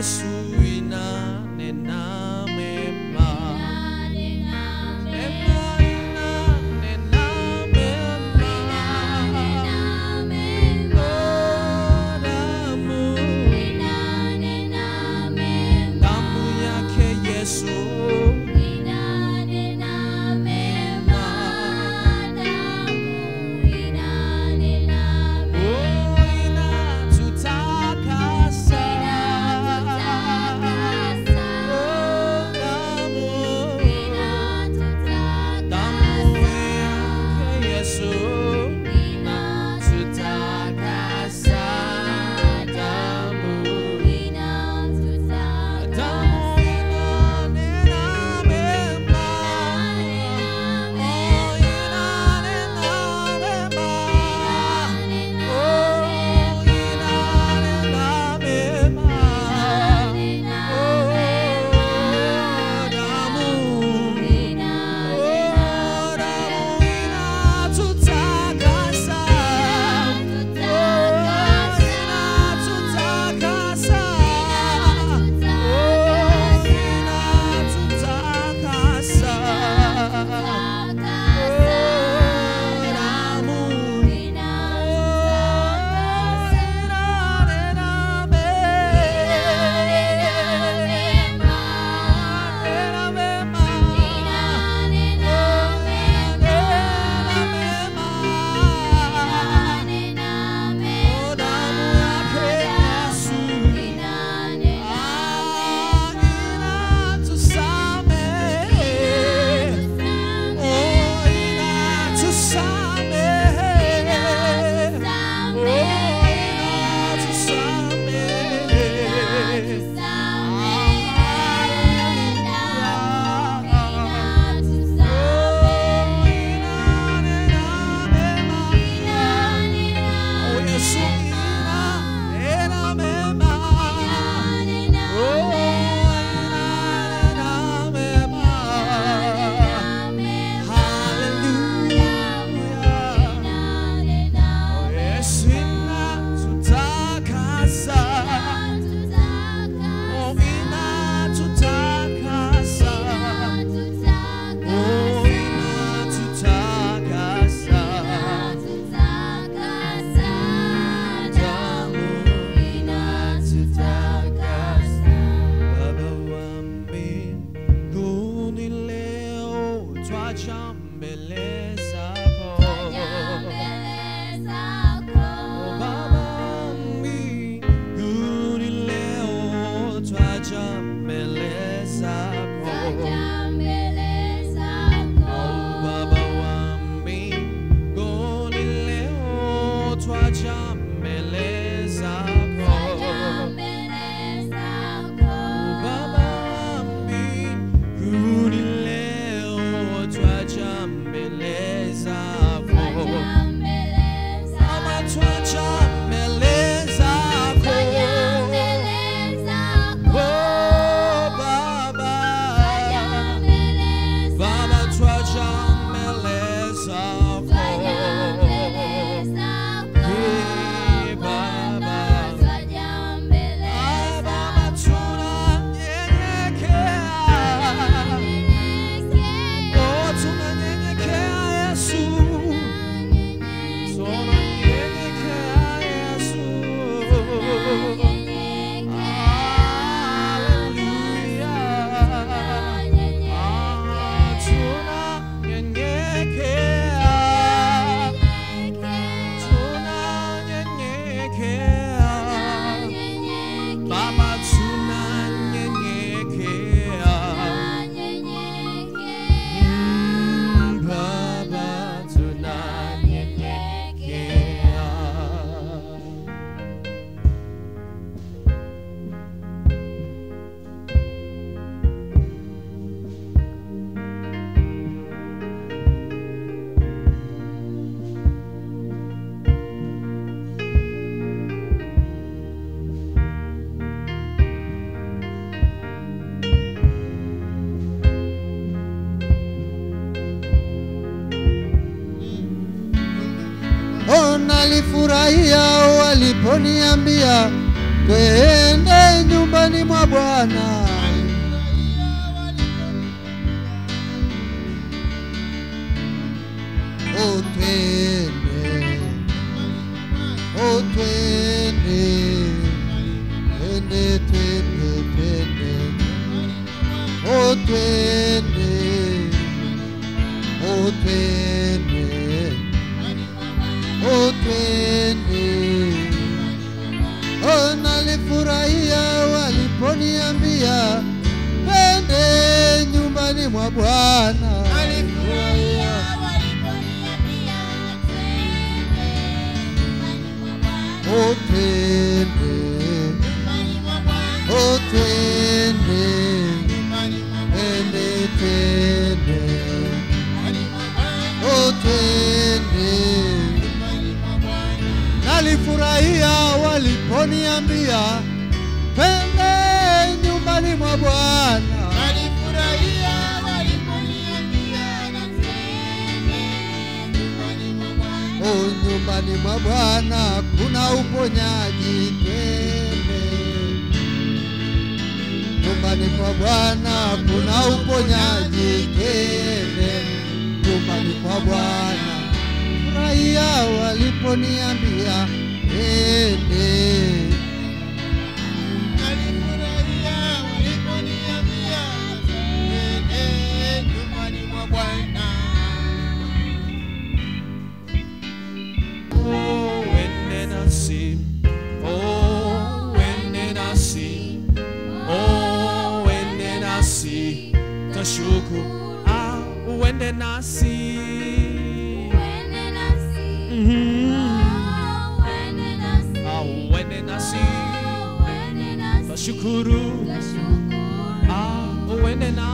Yesu inanena mema. Mema inanena mema. Oh, damu, damu yake Yesu oh, inatutakasa. Oh, damu, damu yake Yesu tutakasa. Damu, damu inanena mema. Oh, inanena mema. Oh, inanena mema. Oh, damu, oh, damu inatutakasa. Baba wa mbinguni leo twaja mbele zako. Oh, Baba wa mbinguni leo twaja mbele zako. Oh, Baba wa mbinguni leo twaja mbele zako. Baba wa mbinguni leo twaja mbele zako. Baba twaja mbele zako. Oh, Baba. Baba twaja mbele zako. Eh, Baba. Ah, Baba tunanyenyekea. Oh, tunanyenyekea Yesu. Tunanyenyekea Yesu. Hallelujah. Ah, tunanyenyekea. Tunanyenyekea. Baba tunanyenyekea. Mm, Baba tunanyenyekea. Oh, nalifurahia waliponiambia twende nyumbani mwa Bwana. O twende, o twende, twende, twende, twende, o twende, o twende, o twende. Oh, nalifurahia waliponiambia twende nyumbani mwa Bwana. Oh, twende, oh, twende, twende, twende, oh, twende. Nalifurahia waliponiambia twende nyumbani mwa Bwana. Oh, nyumbani mwa Bwana kuna uponyaji, twende. Nyumbani mwa Bwana kuna uponyaji, twende. Nyumbani mwa Bwana furahia waliponiambia twende. Oh, when did I see? Oh, when did I see? Oh, when did I see? Tashuku. Ah, when did I see? Mhm. Ah, when did I see? Tashukuru. Ah, when did I